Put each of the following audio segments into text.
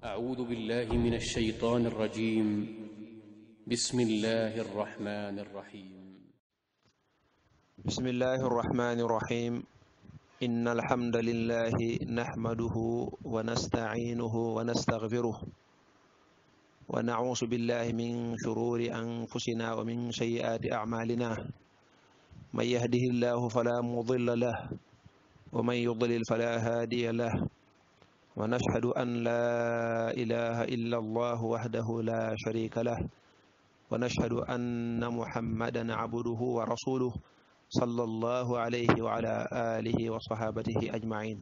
أعوذ بالله من الشيطان الرجيم بسم الله الرحمن الرحيم بسم الله الرحمن الرحيم إن الحمد لله نحمده ونستعينه ونستغفره ونعوذ بالله من شرور أنفسنا ومن سيئات أعمالنا من يهده الله فلا مضل له ومن يضلل فلا هادي له ونشهد أن لا إله إلا الله وحده لا شريك له ونشهد أن محمدا عبده ورسوله صلى الله عليه وعلى آله وصحابته أجمعين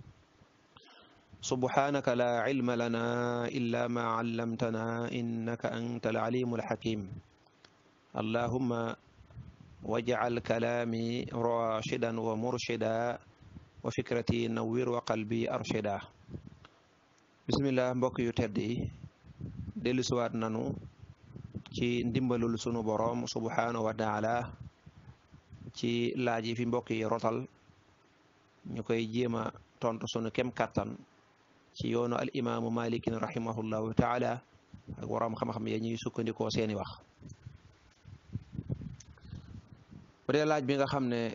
سبحانك لا علم لنا إلا ما علمتنا إنك أنت العليم الحكيم اللهم واجعل كلامي راشدا ومرشدا وفكرتي نوير وقلبي أرشدا bismillah mbokk yu tedd yi dellu siwaat nanu ci ndimbalul sunu boroom subhaanahu wa taala ci laaj yi fi mbokk yi rotal ñu koy jéem a tontu sunu kem kattan ci yoonu al imaamu malikin rahimahullahu taala ak waroom xam-xam ya ñuy sukkandikoo seeni wax bu dee laaj bi nga xam ne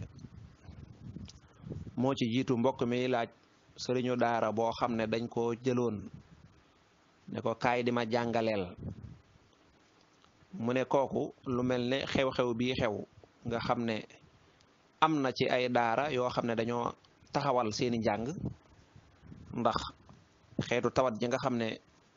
moo ci jiitu mbokk mi laaj sëriñu daara boo xam ne dañ ko jëloon ne ko kaay di ma jàngaleel mu ne kooku lu mel ne xew-xew bii xew nga xam ne am na ci ay daara yoo xam ne dañoo taxawal seeni njàng ndax xeetu tawat ji nga xam ne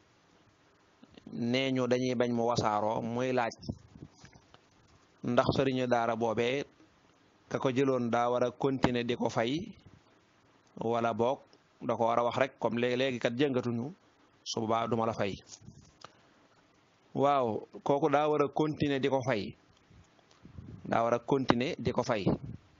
nee ñu dañuy bañ mu wasaaroo muy laaj ndax sëriñu daara boobee ka ko jëloon daa war a continuer di ko fay wala boog da ko war a wax rek comme léegi léegi kat jëngatuñu su boobaa duma la fay waaw kooku daa war a continuer di ko fay daa war a continuer di ko fay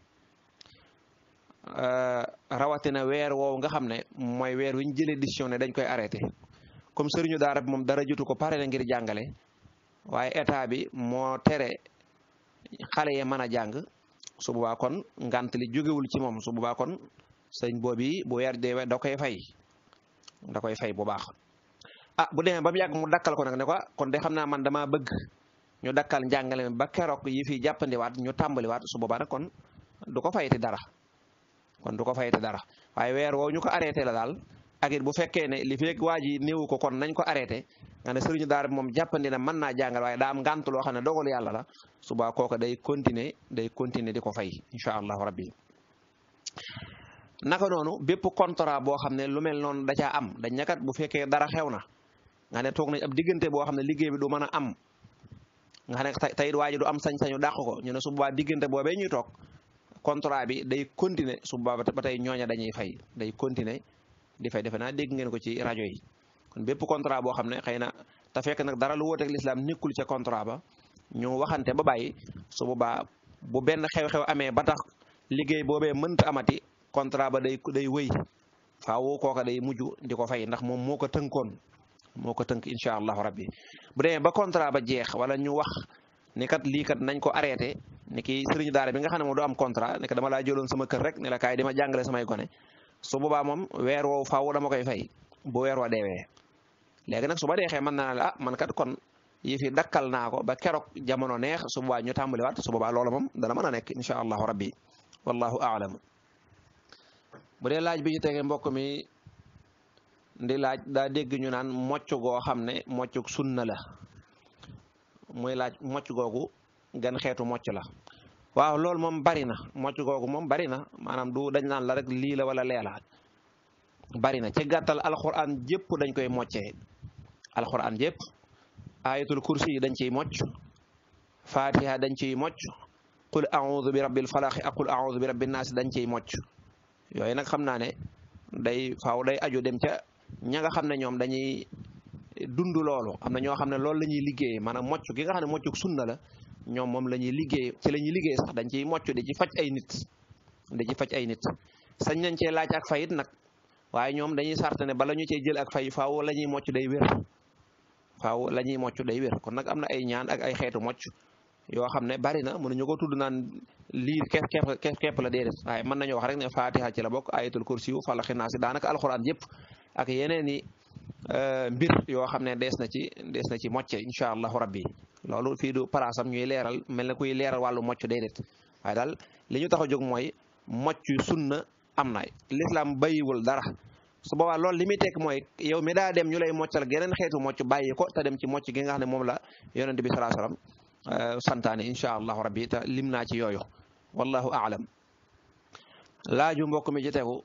rawatina weer woowu nga xam ne mooy weer wi ñu jëlee décision ne dañ koy arrêté comme sëriñu daara bi moom dara jotu ko pare na ngir jàngale waaye état bi moo tere xale yi mën a jàng su boobaa kon ngant li jógewul ci moom su boobaa kon sëñ boobi bu weer deewee da koy fay da koy fay bu baax ah bu demee ba mu yàgg mu dakkal ko nag ne ko kon de xam naa man damaa bëgg ñu dakkal njàngale ba keroog yi fi jàppandiwaat ñu tàmbaliwaat su boobaa nag kon du ko fayati dara kon du ko fayati dara waaye weer woowu ñu ko arrêté la daal ak it bu fekkee ne li fekk waa ji néewu ko kon nañ ko arrêté nga ne sëriñu daara bi moom jàppandi na mën naa jàngal waaye daa am ngànt loo xam ne dogalu yàlla la suba kooka day continuer day continuer di ko fay incha allahu rabbi naka noonu bépp contrat boo xam ne lu mel noonu da caa am dañ ñakat bu fekkee dara xew na nga ne toog nañ ab diggante boo xam ne liggéey bi du mën a am nga xam ne tey waa ji du am sañ-sañu dàq ko ñu ne su boobaa diggante boobee ñuy toog contrat bi day continuer su boobaa ba tey ñooña dañuy fay day continuer di fay defe naa dégg ngeen ko ci rajo yi kon bépp contrat boo xam ne xëy na te fekk nag dara lu wóoteeg lislaam nekkul ca contrat ba ñu waxante ba bàyyi su boobaa bu benn xew-xew amee ba tax liggéey boobee mënta amati contrat ba day day wëy faaw kooka day mujj di ko fay ndax moom moo ko tënkoon moo ko tënk incha allahu rabbi bu demee ba contrat ba jeex wala ñu wax ni kat lii kat nañ ko arrêté ni ki sëriñu daara bi nga xam ne moom du am contrat ne dama laa jëloon sama kër rek ne la kaay dima jàngale samay gone su boobaa moom weer woowu faaw dama koy fay bu weer wa deewee léegi nag su ba deexee mën naa la ah man kat kon yi fi dakkal naa ko ba keroog jamono neex su boobaa ñu tàmbaliwaat su boobaa loolu moom dana mën a nekk incha allahu rabbi wallahu aalam bu dee laaj bi ñu tegee mbokk mi ndi laaj daa dégg ñu naan mocc goo xam ne moccuk sunna la muy laaj mocc googu gan xeetu mocc la waaw loolu moom bari na mocc googu moom bari na maanaam du dañ naan la rek lii la wala lee la bari na ci gàttal alxuraan jépp dañ koy moccee alxuraan jépp ayatul kursi yi dañ ciy mocc fatiha dañ ciy mocc qul a'udhu bi rabbil falaq ak qul a'udhu bi rabbin nas dañ ciy mocc yooyu nag xam naa ne day faaw day aju dem ca ña nga xam ne ñoom dañuy dund loolu am na ñoo xam ne loolu la ñuy liggéey maanaam mocc gi nga xam ne moccuk sunna la ñoom moom la ñuy liggéey ci la ñuy liggéey sax dañ ciy mocc di ci faj ay nit di ci faj ay nit sañ nañ cee laaj ak fayit nag waaye ñoom dañuy sart ne bala ñu cee jël ak fay faaw la ñuy mocc day wér faaw la ñuy mocc day wér kon nag am na ay ñaan ak ay xeetu mocc yoo xam ne bari na mënuñu ko tudd naan lii kepp kepp kepp la déedéet waaye mën nañoo wax rek ne fatiha ci la bokk ayatul kursi yu falaxi naa si daanaka alxuraan yëpp ak yeneen i mbir yoo xam ne dees na ci dees na ci mocce incha allahu rabbi loolu fii du palaasam ñuy leeral mel na kuy leeral wàllu mocc déedéet waaye daal li ñu tax a jóg mooy mocc sunna am na lislaam bàyyiwul dara su boobaa loolu li muy tekk mooy yow mi daa dem ñu lay moccal geneen xeetu mocc bàyyi ko te dem ci mocc gi nga xam ne moom la yonente bi salaa sallam santaane incha allahu rabbi te lim naa ci yooyu wallahu aalam laaju mbokk mi ci tegu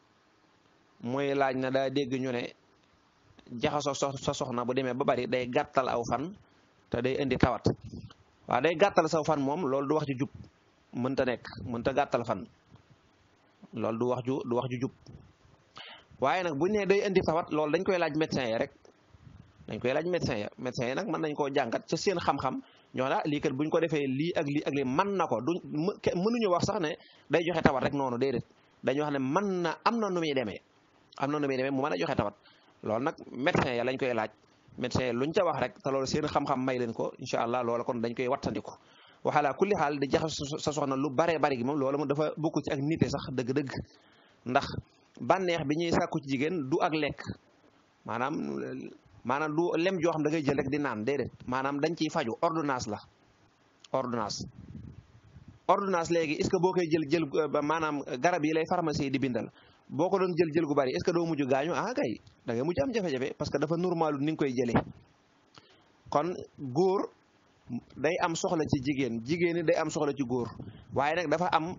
mooy laaj na daa dégg ñu ne jaxasoo sa soxna bu demee ba bari day gàttal aw fan te day indi tawat waaw day gàttal saw fan moom loolu du wax ju jub mënta nekk mënta gàttal fan loolu du wax ju du wax ju jub waaye nag bu ñu nee day indi tawat loolu dañ koy laaj médecin yi rek dañ koy laaj médecin ya médecin yi nag mën nañ koo jàngat ca seen xam-xam ñoo la lii kat buñ ko defee lii ak lii ak lii mën na ko duñ mënuñu wax sax ne day joxe tawat rek noonu déedéet dañuy wax ne mën na am na nu muy demee am na nu muy demee mu mën a joxe tawat loolu nag médecin ya lañ koy laaj médecin luñ ca wax rek te loolu seen xam-xam may leen ko incha allah loola kon dañ koy wattandiku waxalaa kulli xaal di jaxas sa soxna lu baree bari gi moom loolu moom dafa bokk ci ak nite sax dëgg-dëgg ndax bànneex bi ñuy sàkku ci jigéen du ak lekk maanaam maanaam du lem joo xam da ngay jël rek di naan déedéet maanaam dañ ciy faju ordonnance la ordonnance ordonnance léegi est-ce que boo koy jël jël maanaam garab yi lay pharmacie di bindal boo ko doon jël jël gu bari est-ce que doo mujj gaañu ah kay da ngay mujj am jafe-jafe parce que dafa normalu ni nga koy jëlee kon góor day am soxla ci jigéen jigéen ñi day am soxla ci góor waaye nag dafa am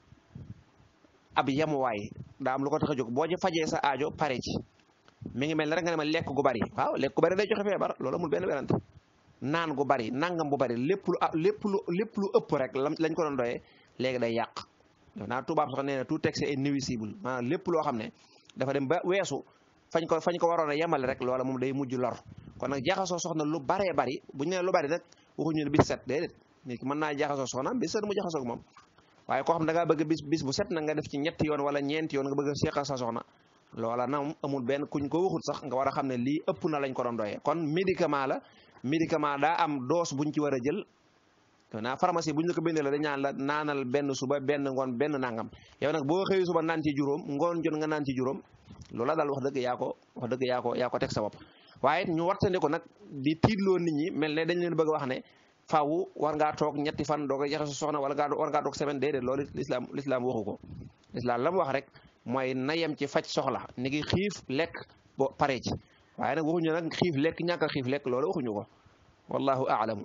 ab yemuwaay daa am lu ko tax a jóg boo ci fajee sa aajo pare ci mi ngi mel ne rek nga ne ma lekk gu bari waaw lekk gu bari day joxe feebar loolu amul benn werante naan gu bari nangam bu bari lépp lu lépp lu lépp lu ëpp rek lañ ko doon doyee léegi day yàq naa tubaab sax nee na tout texte est nuisible maanaam lépp loo xam ne dafa dem ba weesu fañ ko fañ ko waroon a yemale rek loola moom day mujj lor kon nag jaxasoo soxna lu baree bari bu ñu nee lu bari nag waxuñu ne bis set déedéet nit ki mën naa jaxasoo soxna bis set mu jaxasoo ak moom waaye koo xam da ngaa bëgg bis bis bu set na nga def ci ñetti yoon wala ñeenti yoon nga bëgg a seqal sa soxna loola na amul benn kuñ ko waxut sax nga war a xam ne lii ëpp na lañ ko doon doyee kon médicament la médicament daa am dose buñ ci war a jël naa pharmacie buñ la ko bindee la dañ naan la naanal benn suba benn ngoon benn nangam yow nag boo xëyee suba naan ci juróom ngoon jot nga naan ci juróom loola daal wax dëgg yaa ko wax dëgg yaa ko yaa ko teg sa bopp waaye ñu wartandi ko nag di tiitloo nit ñi mel ne dañ leen bëgg a wax ne faaw war ngaa toog ñetti fan doo ko jaxase soxna wala ngaa war ngaa toog semaine déedéet loolu lislaam lislaam waxu ko lislaam la mu wax rek mooy na yem ci faj soxla ni ngi xiif lekk bo pare ci waaye nag waxuñu nag xiif lekk ñàkk a xiif lekk loolu waxuñu ko wallahu aalamu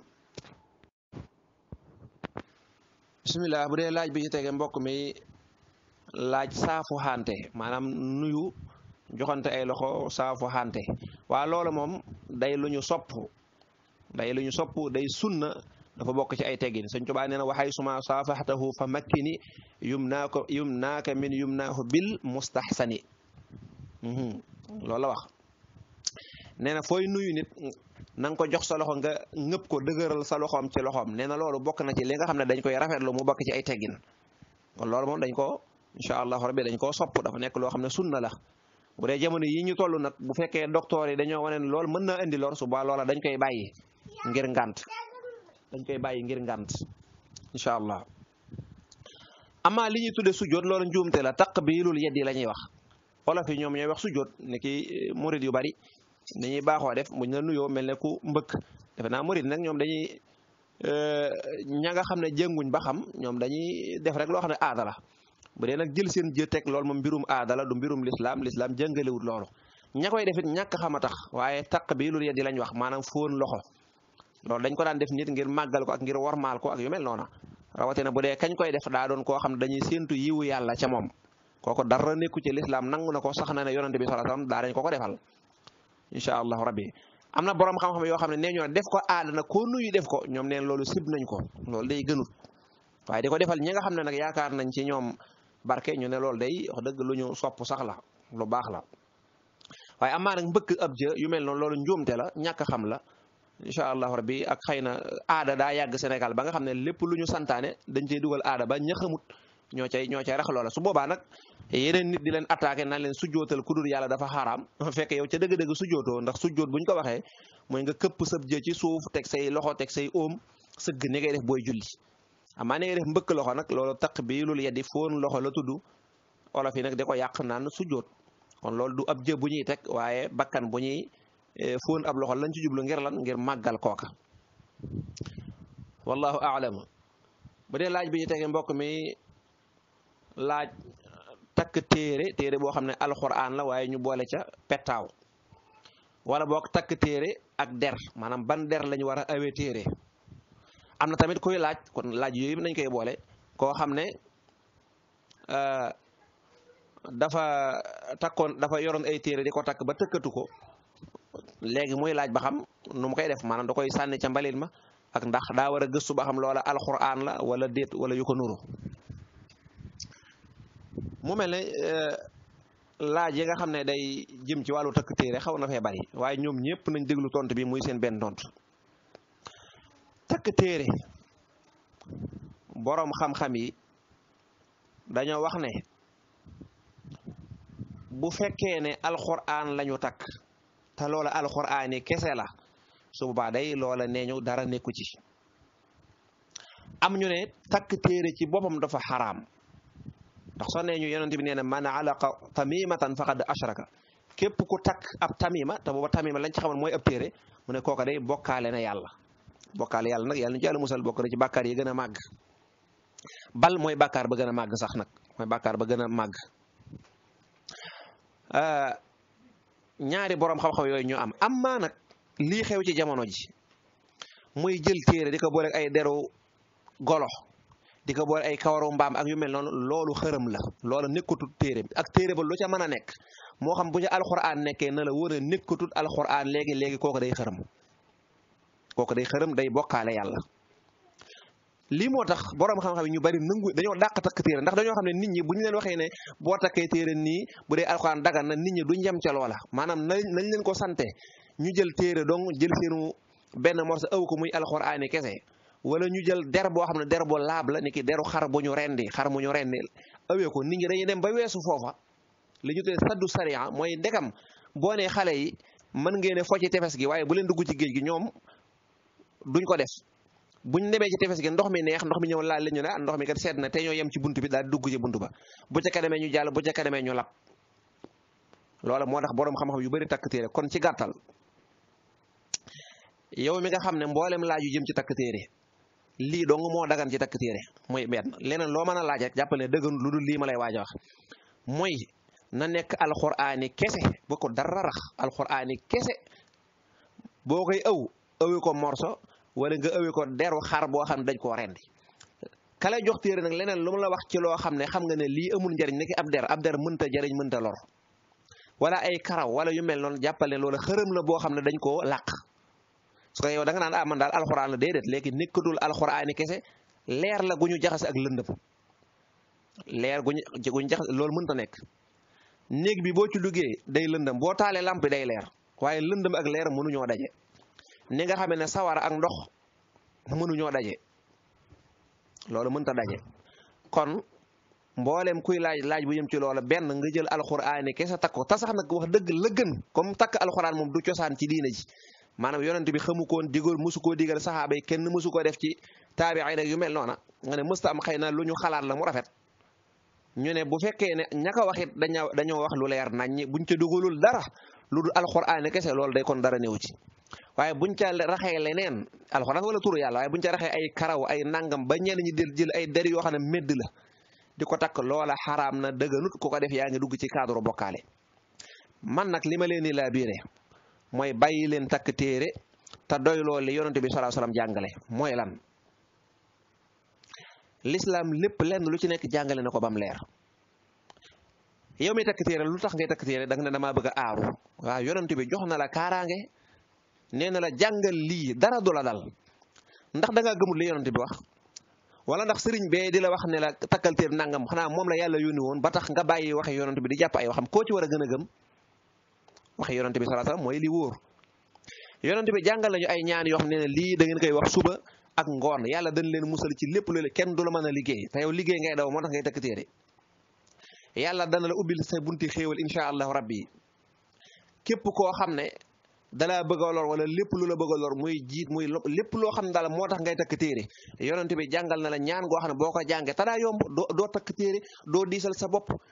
bismillah bu dee laaj bi ci tege mbokk mi laaj saafu xante maanaam nuyu joxante ay loxo saafu xante waa loolu moom day lu ñu sopp day lu ñu sopp day sunna dafa bokk ci ay teggin Sëñ Tuubaa nee na waxay suma saafaxtahu fa makkini yum naa ko yum naaka min yum naahu bil mustaxsani loolu la wax nee na fooy nuyu nit na nga ko jox sa loxo nga ngëpp ko dëgëral sa loxoom ci loxoom nee na loolu bokk na ci li nga xam ne dañ koy rafetlu mu bokk ci ay teggin kon loolu moom dañ ko incha allahu rabbi dañ koo sopp dafa nekk loo xam ne sunna la bu dee jamono yi ñu toll nag bu fekkee docteur yi dañoo wane ne loolu mën naa indi lor suba loola dañ koy bàyyi ngir ngànt dañ koy bàyyi ngir ngànt incha allah amaa li ñuy tudde sujjoot loolu njuumte la taqbiilul yeddi la ñuy wax olof yi ñoom ñooy wax sujjoot ni ki murid yu bari ni ñuy baaxoo def buñ la nuyoo mel ne ku mbëkk defe naa murid nag ñoom dañuy ña nga xam ne jënguñ ba xam ñoom dañuy def rek loo xam ne aada la bu dee nag jël seen jë teg loolu moom mbirum aada la du mbirum lislaam lislaam jëngalewut loolu ña koy defit ñàkk xam a tax waaye taqbiilul yeddi lañ wax maanaam fóon loxo loolu dañ ko daan def nit ngir màggal ko ak ngir wormaal ko ak yu mel noona rawatina bu dee kañ koy def daa doon koo xam ne dañuy séentu yiwu yàlla ca moom kooku dara nekku ci lislaam nangu na ko sax na ne yonante bi sallallahu alayhi wasallam daa dañ ko ko defal incha allahu rabbi am na borom xam-xam yoo xam ne nee ñoo def ko aada na koo nuyu def ko ñoom neen loolu sib nañ ko loolu day gënut waaye di ko defal ñi nga xam ne nag yaakaar nañ ci ñoom barke ñu ne loolu day wax dëgg lu ñu sopp sax la lu baax la waaye amaa nag mbëkk ab jë yu mel noonu loolu njuumte la ñàkk xam la incha allahu rabbi ak xëy na aada daa yàgg Sénégal ba nga xam ne lépp lu ñu santaane dañ cey dugal aada ba ña xamut ñoo cay ñoo cay rax loola su boobaa nag yeneen nit di leen attaqué naan leen sujjootal ku dul yàlla dafa xaaraam fekk yow ca dëgg-dëgg sujjootoo ndax sujjoot buñ ko waxee mooy nga këpp sab jë ci suuf teg say loxo teg say óom sëgg ni ngay def booy julli amaa ni ngay def mbëkk loxo nag loolu taq bii lul yeddi foon loxo la tudd olof yi nag di ko yàq naan sujjoot kon loolu du ab jë bu ñuy teg waaye bakkan bu ñuy fóon ab loxo lañ ci jublu ngir lan ngir màggal kooka wallahu a'lam bu dee laaj bi ñu tegee mbokk mi laaj takk téere téere boo xam ne alxuraan la waaye ñu boole ca pettaaw wala boog takk téere ak der maanaam ban der lañu war a awee téere am na tamit koy laaj kon laaj yooyu nañ koy boole koo xam ne dafa takkoon dafa yoroon ay téere di ko takk ba tëkkatu ko léegi muy laaj ba xam nu mu koy def maanaam da koy sànni ca mbalit ma ak ndax daa war a gëstu ba xam loola alxuraan la wala déet wala yu ko nuru mu mel ne laaj yi nga xam ne day jëm ci wàllu takk téere xaw na fee bari waaye ñoom ñëpp nañ déglu tontu bi muy seen benn tontu takk téere boroom xam-xam yi dañoo wax ne bu fekkee ne alxuraan lañu takk te loola alxuraan yi kese la su boobaa day loola nee ñu dara nekku ci am ñu ne takk téere ci boppam dafa xaraam ndax soo nee ñu yonent bi nee na man alaqa tamimatan faqad ashraka képp ku takk ab tamima te booba tamima lañ ci xamoon mooy ab téere mu ne kooka day bokkaale na yàlla bokkaale yàlla nag yàlla ñu ci yàlla musal bokk na ci bàkkaar yi gën a màgg bal mooy bàkkaar ba gën a màgg sax nag mooy bàkkaar ba gën a màgg ñaari borom xam-xam yooyu ñoo am am maa nag lii xew ci jamono ji muy jël téere di ko boole ay deru golo di ko boole ay kawaru mbaam ak yu mel noonu loolu xërëm la loola nekkatut téere bi ak téere ba lu ca mën a nekk moo xam bu ca alxuraan nekkee na la wër a nekkatut alxuraan léegi léegi kooku day xërëm kooku day xërëm day bokkaale yàlla. lii moo tax borom xam-xam yi ñu bari nangu dañoo dàq takk téere ndax dañoo xam ne nit ñi bu ñu leen waxee ne boo takkee téere nii bu dee alxuraan dagan na nit ñi duñ yem ca loola maanaam nañ nañ leen ko sante ñu jël téere donc jël seenu benn morceau ëw ko muy alxuraani kese wala ñu jël der boo xam ne der boo laab la ni ki deru xar bu ñu rendi xar mu ñu rendi ëwee ko nit ñi dañuy dem ba weesu foofa li ñu tuddee saddu sariya mooy ndekam boo nee xale yi mën ngeen a fo ci tefes gi waaye bu leen dugg ci géej gi ñoom duñ ko def buñ demee ci tefes gi ndox mi neex ndox mi ñëw laal la ñu ne ah ndox mi kat sedd na te ñoo yem ci bunt bi daal dugg ci bunt ba bu ca kanamee ñu jàll bu ca kanamee ñu lab loola moo tax boroom xam-xam yu bari takk téere kon ci gàttal yow mi nga xam ne mboolem laaj yu jëm ci takk téere lii dong moo dagan ci takk téere mooy benn leneen loo mën a laaj rek jàppal ne dëgganul lu dul lii ma lay waaj a wax mooy na nekk alxuraani kese bu ko dara rax alxuraani kese boo koy ëw ëwi ko morso wala nga ëwi ko deru xar boo xam ne dañ koo rendi ka lay jox téere nag leneen lu mu la wax ci loo xam ne xam nga ne lii amul njariñ nekk ab der ab der mënta jariñ mënta lor wala ay karaw wala yu mel noonu jàppal ne loolu xërëm la boo xam ne dañ koo làq su ko yow da nga naan ah man daal alxuraan la déedéet léegi nekkatul alxuraani kese leer la gu ñu jaxase ak lëndëm leer gu ñu gu ñu jaxase loolu mënta nekk néeg bi boo ci duggee day lëndëm boo taalee lamp day leer waaye lëndëm ak leer mënuñoo daje ni nga xamee ne sawara ak ndox mënuñoo daje loolu mënta daje kon mboolem kuy laaj laaj bu yëm ci loola benn nga jël alxuraani kese takk ko te sax nag wax dëgg la gën comme takk alxuraan moom du cosaan ci diina ji maanaam yonent bi xamu koon digal musu koo digal saxaaba yi kenn musu ko def ci taabi'i nag yu mel noona nga ne mësta am xëy na lu ñu xalaat la mu rafet ñu ne bu fekkee ne ña ko wax it dañoo dañoo wax lu leer nañ buñ ca dugalul dara lu dul alxuraan kese loolu day kon dara néew ci waaye buñ ca raxee leneen alxuraan wala turu yàlla waaye buñ ca raxee ay karaw ay nangam ba ñenn ñi del jël ay der yoo xam ne medd la di ko takk loola xaraam na dëgganut ku ko def yaa ngi dugg ci cadre bokkaale man nag li ma leen di laa biire mooy bàyyi leen takk téere te doy loolu li yonente bi sallallahu alayhi wasallam jàngale mooy lan l'islam lépp lenn lu ci nekk jàngale na ko bam leer yow mi takk téere lu tax ngay takk téere da nga ne damaa bëgg a aaru waaw yonente bi jox na la kaaraange nee na la jàngal lii dara du la dal ndax da ngaa gëmul li yonente bi wax wala ndax sëriñ bee di la wax ne la takkal téere nangam xanaa moom la yàlla yónni woon ba tax nga bàyyi waxe yonente bi di jàpp ay waxam koo ci war a gën a gëm waxe yonente bi sallallahu alayhi wasallam mooy li wóor yonente bi jàngal nañu ay ñaan yoo xam ne lii da ngeen koy wax suba ak ngoon yàlla dañ leen musal ci lépp loolu kenn du la mën a liggéey te yow liggéey ngay daw moo tax ngay takk téere yàlla dana la ubbil sa bunti xéewal insha allahu rabbi képp koo xam ne dalaa bëgg a lor wala lépp lu la bëgg a lor muy jiit muy lépp loo xam ne daal moo tax ngay takk téere yonente bi jàngal na la ñaan goo xam ne boo ko jàngee te daa yomb doo doo takk téere doo diisal sa bopp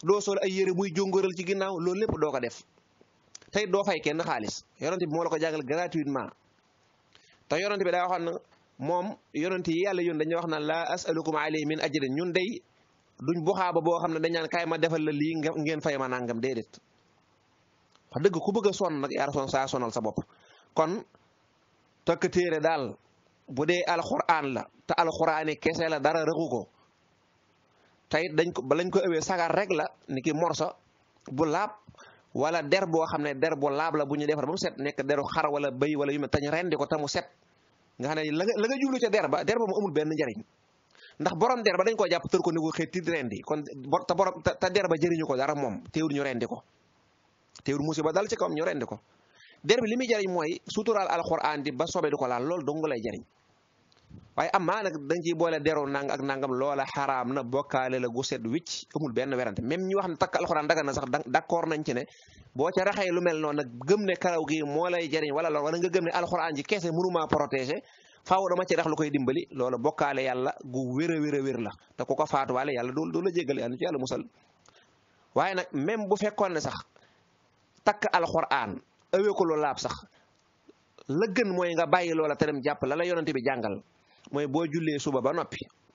doo sol ay yére muy jóngóoral ci ginnaaw loolu lépp doo ko def tey doo fay kenn xaalis yonent bi moo la ko jàngal gratuitement te yonent bi daa waxoon na moom yonent yi yàlla yoon dañuy wax na la asalukum alayhi min ajrin ñun day duñ buxaaba boo xam ne dañ naan kaay ma defal la lii ngeen fay ma nangam déedéet wax dëgg ku bëgg a sonn nag yaa son saa sonal sa bopp kon takk téere daal bu dee alxuraan la te alxuraani kese la dara rëqu ko tayit dañ ko ba lañ ko ëwee sagar rek la ni ki morso bu laab wala der boo xam ne der bu laab la bu ñu defar ba mu set nekk deru xar wala bëy wala yu mel tañ rendi ko te mu set nga xam ne la nga la nga jublu ca der ba der ba mu amul benn njariñ ndax borom der ba dañ koo jàpp tër ko ni ko xeeti rendi kon te borom te der ba jëriñu ko dara moom teewul ñu rendi ko teewul musiba dal ci kawam ñu rendi ko der bi li muy jariñ mooy suturaal alxuraan di ba sobe du ko laal loolu dong lay jariñ waaye am maa nag dañ ciy boole deru nang ak nangam loola xaraam na bokkaale la gu set wicc amul benn werante même ñi wax ne takk alxuraan daga na sax d'accord nañ ci ne boo ca raxee lu mel noonu nag gëm ne karaw gi moo lay jariñ wala lool wala nga gëm ne alxuraan ji keese mënumaa protéger faaw dama ci rax lu koy dimbali loola bokkaale yàlla gu wér a wér a wér la te ku ko faatuwaale yàlla du du la jégal yàlla ci yàlla musal waaye nag même bu fekkoon ne sax takk alxuraan ëwee ko lu laab sax la gën mooy nga bàyyi loola te dem jàpp la la yonante bi jàngal mooy boo jullee suba ba noppi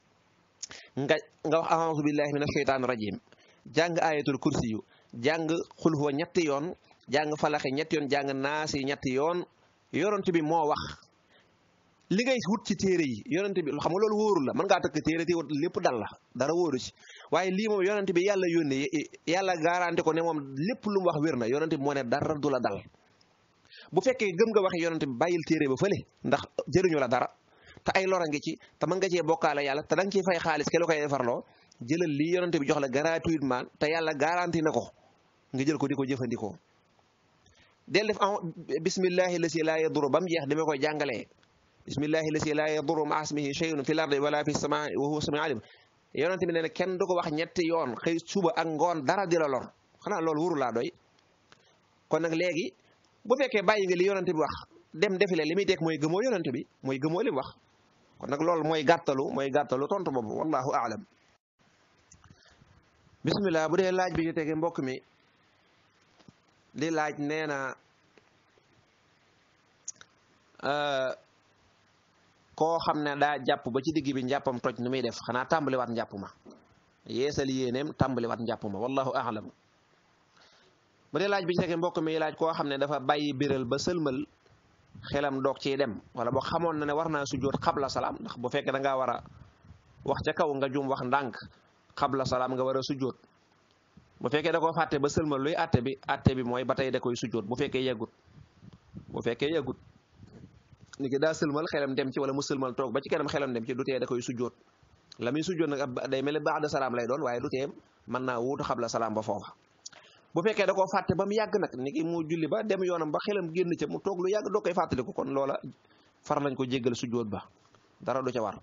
nga nga wax a'uuzu billahi min asheytaani rajim jàng ayatul kursi yu jàng xul huwa ñetti yoon jàng falaxe ñetti yoon jàng naasi ñetti yoon yonante bi moo wax li ngay wut ci téere yi yonante bi xam nga loolu wóorul la mën ngaa takk téere te lépp dal la dara wóoru ci waaye lii moom yonante bi yàlla yónnee yàlla garanti ko ne moom lépp lu mu wax wér na yonante bi moo ne dara du la dal bu fekkee gëm nga waxe yonante bi bàyyil téere ba fële ndax jëriñu la dara te ay lora ngi ci te mën nga cee bokkaale yàlla te da nga ciy fay xaalis ke la koy defarloo jëlal lii yonante bi jox la gratuitement te yàlla garanti na ko nga jël ko di ko jëfandikoo del def bismillahi la si laa yaduru ba mu jeex dama koy jàngalee bismillahi la si laa yaduru ma asmihi shay'un fi lardi wala fi samaa wa huwa samiu alim yonante bi nee na kenn du ko wax ñetti yoon xëy suba ak ngoon dara di la lor xanaa loolu wuru laa doy kon nag léegi bu fekkee bàyyi nga li yonante bi wax dem defile li muy teg mooy gëmoo yonante bi mooy gëmoo li mu wax kon nag loolu mooy gàttalu mooy gàttalu tontu boobu wallahu aalam bismillah bu dee laaj bi ñu tege mbokk mi di laaj nee na koo xam ne daa jàpp ba ci digg bi njàppam toj nu muy def xanaa tàmbaliwaat njàpp ma yeesal yéeneem tàmbaliwaat njàpp ma wallahu aalam bu dee laaj bi ci tege mbokk mi laaj koo xam ne dafa bàyyi biral ba sëlmal xelam doog ciy dem wala boo xamoon na ne war naa sujjoot xabla salaam ndax bu fekkee da ngaa war a wax ca kaw nga jum wax ndànk xabla salaam nga war a sujjoot bu fekkee da koo fàtte ba sëlmal luy atte bi atte bi mooy ba tey da koy sujjoot bu fekkee yeggut bu fekkee yeggut ni ki daa sëlmal xelam dem ci wala mu sëlmal toog ba ci kanam xelam dem ci du tee da koy sujjoot la muy sujjoot nag ab day mel ni ba'da salaam lay doon waaye du tee mën naa wuutu xabla salaam ba foofa bu fekkee da koo fàtte ba mu yàgg nag ni ki mu julli ba dem yoonam ba xelam génn ca mu toog lu yàgg doo koy fàttaliku kon loola far lañ ko jéggal sujjoot ba dara du ca war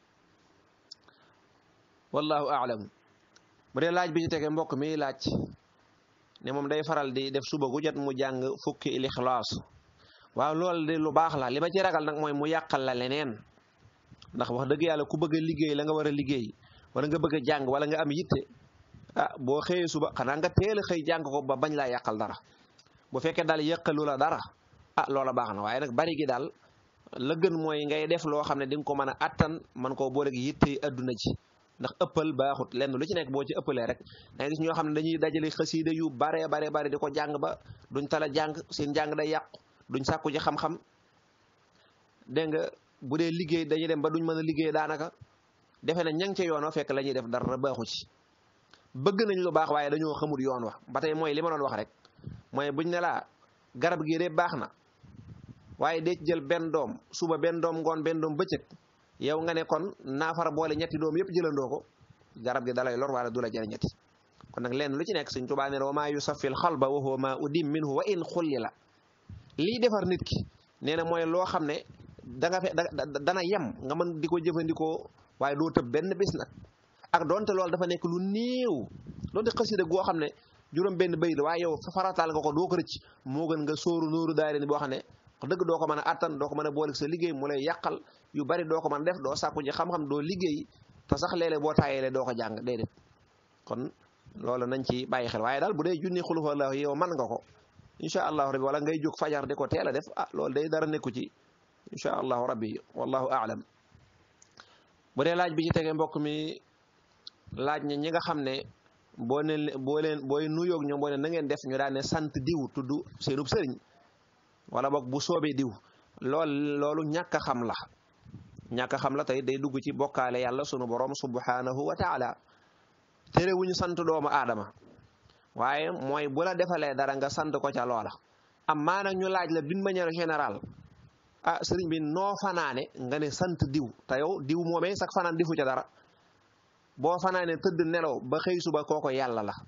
wallahu aalam bu dee laaj bi ci tege mbokk mi laaj ne moom day faral di def suba gu jot mu jàng fukki ilixlaas waaw loolu de lu baax la li ma ci ragal nag mooy mu yàqal la leneen ndax wax dëgg yàlla ku bëgg a liggéey la nga war a liggéey wala nga bëgg a jàng wala nga am yitte ah boo xëyee suba xanaa nga teel a xëy jàng ko ba bañ laa yàqal dara bu fekkee daal yàqalu la dara ah loola baax na waaye nag bari gi daal la gën mooy ngay def loo xam ne di nga ko mën a attan man koo booleeg yitte adduna ci ndax ëppal baaxut lenn lu ci nekk boo ci ëppalee rek da ngay gis ñoo xam ne dañuy dajale xasiida yu bare bare bare di ko jàng ba duñ tala jàng seen jàng day yàqu duñ sàkku ci xam-xam dégg nga bu dee liggéey dañuy dem ba duñ mën a liggéey daanaka defe na ñang ca yoon wa fekk la ñuy def dara baaxu ci bëgg nañ lu baax waaye dañoo xamul yoon wa ba tey mooy li ma doon wax rek mooy buñ ne laa garab gi de baax na waaye dee ci jël benn doom suba benn doom ngoon benn doom bëccëg yow nga ne kon naafara boole ñetti doom yëpp jëlandoo ko garab gi dalay lor wala du la jëriñ ñetti kon nag lenn lu ci nekk Sëñ Tuubaa ne wa maa yusaffil xalba wa huwa maa udim minhu wa in xulli la lii defar nit ki nee na mooy loo xam ne da nga fe dana yem nga mën di ko jëfandikoo waaye doo tëb benn bis nag ak donte loolu dafa nekk lu néew donte xasida goo xam ne juróom benn bay la waaye yow farataal nga ko doo ko rëcc moo gën nga sóoru nóoru daari ni boo xam ne wax dëgg doo ko mën a attan doo ko mën a booleeg sa liggéey mu lay yàqal yu bari doo ko mën a def doo sàkku ji xam-xam doo liggéey te sax léeg-léeg boo taayeele doo ko jàng déedéet kon loolu nañ ci bàyyi xel waaye daal bu dee junni xul huwallaahu yow man nga ko incha allahu rabbi wala ngay jóg fajar di ko teel a def ah loolu day dara nekku ci incha allahu rabbi wallahu aalam bu dee laaj bi ci tege mbokk mi laaj ñi ñi nga xam ne boo ne boo leen booy nuyoog ñoom boo ne na ngeen def ñu daan ne sant diw tudd seenub sëriñ wala boog bu soobee diw lool loolu ñàkk a xam la ñàkk a xam la tey day dugg ci bokkaale yàlla sunu borom subhanahu wa taala tere wu ñu sant doomu aadama waaye mooy bu la defalee dara nga sant ko ca loola am maa nag ñu laaj la d'une manière générale ah sëriñ bi noo fanaane nga ne sant diw te yow diw moomee sax fanaan difu ca dara boo fanaane tëdd nelaw ba xëy suba kooko yàlla la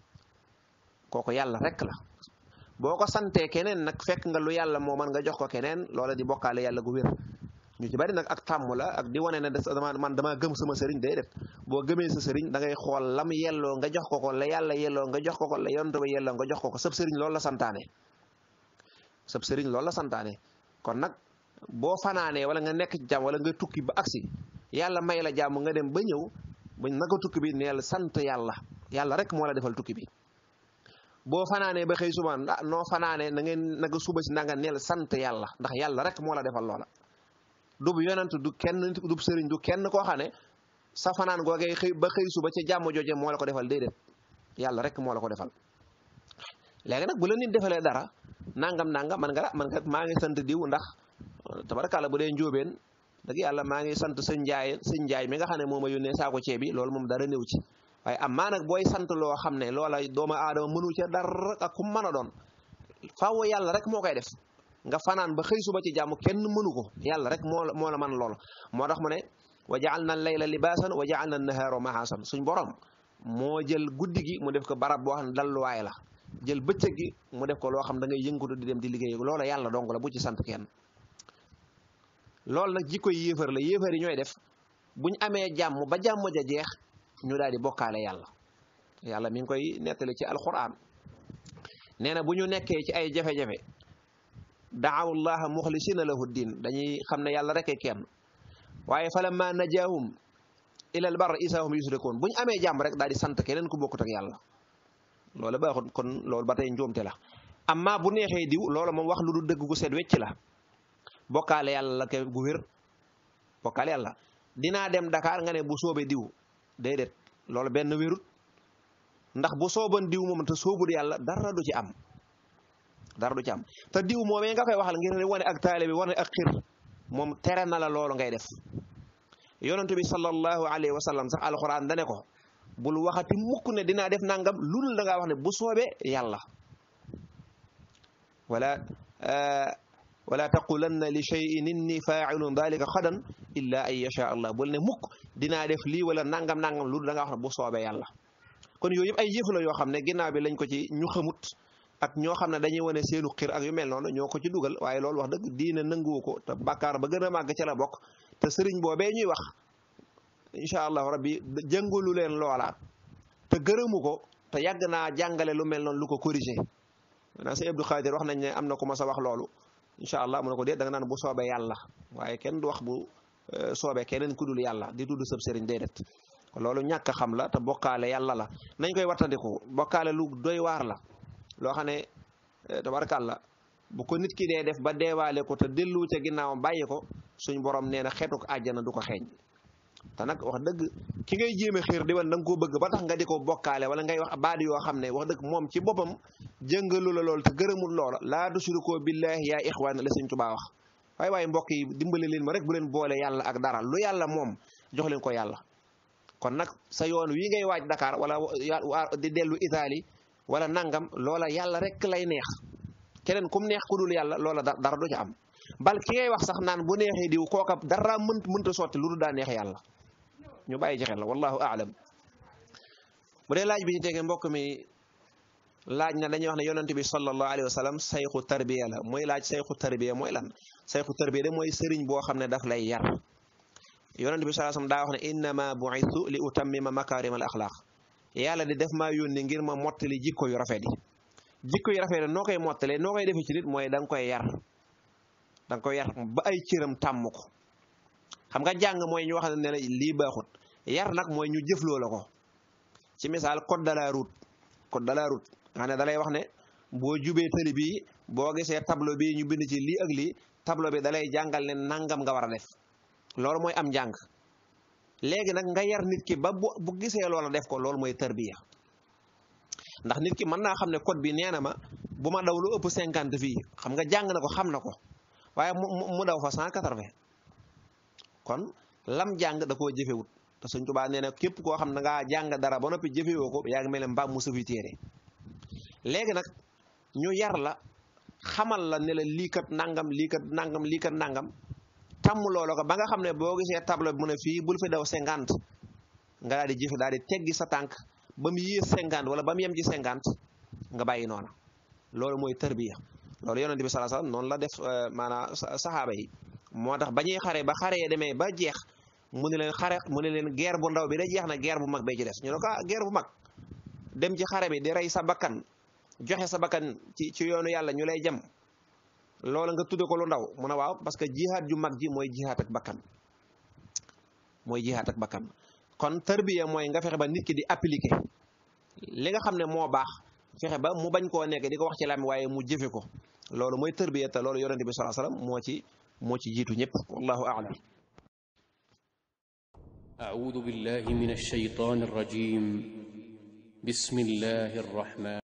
kooko yàlla rek la boo ko santee keneen nag fekk nga lu yàlla moo man nga jox ko keneen loola di bokkaale yàlla gu wér ñu ci bari nag ak tàmm la ak di wane ne dama man damaa gëm sama sëriñ day def boo gëmee sa sëriñ da ngay xool lam yelloo nga jox ko ko la yàlla yelloo nga jox ko ko la yonent ba yelloo nga jox ko ko sab sëriñ loolu la santaane sab sëriñ loolu la santaane kon nag boo fanaanee wala nga nekk ci jàmm wala nga tukki ba agsi yàlla may la jàmm nga dem ba ñëw ba naka tukki bi neel sant yàlla yàlla rek moo la defal tukki bi boo fanaanee ba xëy suba ah noo fanaanee na ngeen naka suba si nanga neel sant yàlla ndax yàlla rek moo la defal loola du bu yonent du kenn du sëriñ du kenn koo xam ne sa fanaan googee xëy ba xëy suba ci jàmm jooje moo la ko defal déedéet yàlla rek moo la ko defal léegi nag bu la nit defalee dara nangam nangam man nga la man nga maa ngi sant diw ndax tabarakàlla bu dee njóobeen dëgg yàlla maa ngi sant sëñ njaay sëñ njaay mi nga xam ne moo ma yónnee saako ceeb bi loolu moom dara néew ci waaye am maa nag booy sant loo xam ne loola doomu aadama mënu ca dara ak ku mën a doon faaw yàlla rek moo koy def nga fanaan ba xëy suba ci jàmm kenn mënu ko yàlla rek moo moo la man lool moo tax mu ne wa jaal na layla libaasan wa jaal na nahaaro mahaasan suñ borom moo jël guddi gi mu def ko barab boo xam ne dalluwaay la jël bëccëg gi mu def ko loo xam da ngay yëngatu di dem di liggéey loola yàlla dong la bu ci sant kenn loolu nag jikko yéefar la yéefar yi ñooy def buñ amee jàmm ba jàmm ja jeex ñu daal di bokkaale yàlla yàlla mi ngi koy nettali ci alquran nee na bu ñu nekkee ci ay jafe-jafe daawu llaha muxlisina lahu din dañuy xam ne yàlla rek kenn waaye falamma najaahum ilal bar isaahum yusrikoon bu ñu amee jàmm rek daal di sant keneen ku bokkut ak yàlla loolu baaxut kon loolu ba tey njuumte la amma bu neexee diw loolu moom wax lu du dëgg gu set wecc la bokkaale yàlla la ke gu wér bokkaale yàlla dinaa dem Dakar nga ne bu soobee diw déedéet loolu benn wérut ndax bu sooban diw moom te soobul yàlla dara du ci am dara du ci am te diw moomee nga koy waxal ngir wane ak taale bi wane ak xir moom tere na la loolu ngay def yonentu bi sallallahu alayhi wa sallam sax alquran dane ko bul waxati mukk ne dinaa def nangam lu dul da ngaa wax ne bu soobee yàlla wala wala taqulanna li cheyin inni faacilun dalika xadan illa an yasha allah bul ne mukk dinaa def lii wala nangam nangam lu dul da ngaa wax ne bu soobee yàlla kon yooyu yëpp ay yëf la yoo xam ne ginnaaw bi lañ ko ci ñu xamut ak ñoo xam ne dañuy wane seenu xir ak yu mel noonu ñoo ko ci dugal waaye loolu wax dëgg diine nanguwu ko te bàkkaar ba gën a màgg ca la bokk te sëriñ boobee ñuy wax incha allahu rabbi jëngulu leen loola te gërëmu ko te yàgg naa jàngale lu mel noonu lu ko corrigé maanaam sëñ Abdou Khadir wax nañ ne am na ku ma sa wax loolu incha allah mu ne ko déet da nga naan bu soobee yàlla waaye kenn du wax bu soobee keneen ku dul yàlla di tudd sëb sëriñ déedéet loolu ñàkk xam la te bokkaale yàlla la nañ koy wattandiku bokkaale lu doy waar la loo xam ne tabarakàlla bu ko nit ki dee def ba deewaale ko te dellu ca ginnaawam bàyyi ko suñ borom nee na xeetu ko àjjana du ko xeeñ te nag wax dëgg ki ngay jéeme xiir di wan da nga koo bëgg ba tax nga di ko bokkaale wala ngay wax baadi yoo xam ne wax dëgg moom ci boppam jëngalu la lool te gërëmul loola laa tushrikoo billahi yaa ixwaan la Sëñ Tuubaa wax waaye waaye mbokk yi dimbale leen ma rek bu leen boole yàlla ak dara lu yàlla moom jox leen ko yàlla kon nag sa yoon wi ngay waaj Dakar wala di dellu Italie wala nangam loola yàlla rek lay neex keneen kum neex ku dul yàlla loola dara du ca am bal ki ngay wax sax naan bu neexee diw kooka dara mënt mënta sotti lu dul daa neex yàlla ñu bàyyi ci xel la wallahu aalam bu dee laaj bi ñu tegee mbokk mi laaj na dañuy wax ne yonent bi sallallahu alayhi wa sallam sayxu tarbiya la mooy laaj sayxu tarbiya mooy lan sayxu tarbiya de mooy sëriñ boo xam ne daf lay yar yonent bi sallallahu alayhi wa sallam daa wax ne innama bu'ithu li utammima makarim al axlaq yàlla di def maa yónni ngir ma mottali jikko yu rafet yi jikko yu rafet yi noo koy mottalee noo koy defee ci nit mooy da nga koy yar da nga koy yar ba ay cëram tàmm ko xam nga jàng mooy ñu wax ne la lii baaxut yar nag mooy ñu jëfloo la ko ci misaal code de la route code de la route nga xam ne da lay wax ne boo jubee tëli bii boo gisee tableau bi ñu bind ci lii ak lii tableau bi da lay jàngal ne nangam nga war a def loolu mooy am njàng léegi nag nga yar nit ki ba bu bu gisee loola def ko loolu mooy tarbiya ndax nit ki mën naa xam ne code bi nee na ma bu ma daw lu ëpp cinquante fii xam nga jàng na ko xam na ko waaye mu mu daw fa cent quatre-vingt kon lam jàng da koo jëfewut te Sëñ Tuubaa nee na képp koo xam ne ngaa jàng dara ba noppi jëfewoo ko yaa ngi mel ne mbaam mu safi téere léegi nag ñu yar la xamal la ne la lii kat nangam lii kat nangam lii kat nangam tàmm loola ko ba nga xam ne boo gisee tableau bi mu ne fii bul fi daw cinquante nga daal di jëfe daal di teggi sa tànk ba mu yées cinquante wala ba mu yem ci cinquante nga bàyyi noona loolu mooy tarbiya loolu yonente bi sallallahu alayhi wasallam noonu la def maanaam saxaaba yi moo tax ba ñuy xare ba xare yi demee ba jeex mu ne leen xare mu ne leen guerre bu ndaw bi da jeex na guerre bu mag bee ci des ñu ne ko ah guerre bu mag dem ci xare bi di rey sa bakkan joxe sa bakkan ci ci yoonu yàlla ñu lay jëm loola nga tudde ko lu ndaw mu ne waaw parce que jihaad ju mag ji mooy jihaad ak bakkan mooy jihaad ak bakkan kon tarbiya mooy nga fexe ba nit ki di appliquer li nga xam ne moo baax fexe ba mu bañ koo nekk di ko wax ci lam waaye mu jëfe ko loolu mooy tarbiya te loolu yonente bi sallallahu alayhi wasallam moo ci moo ci jiitu ñëpp wallahu a'lam أعوذ بالله من الشيطان الرجيم بسم الله الرحمن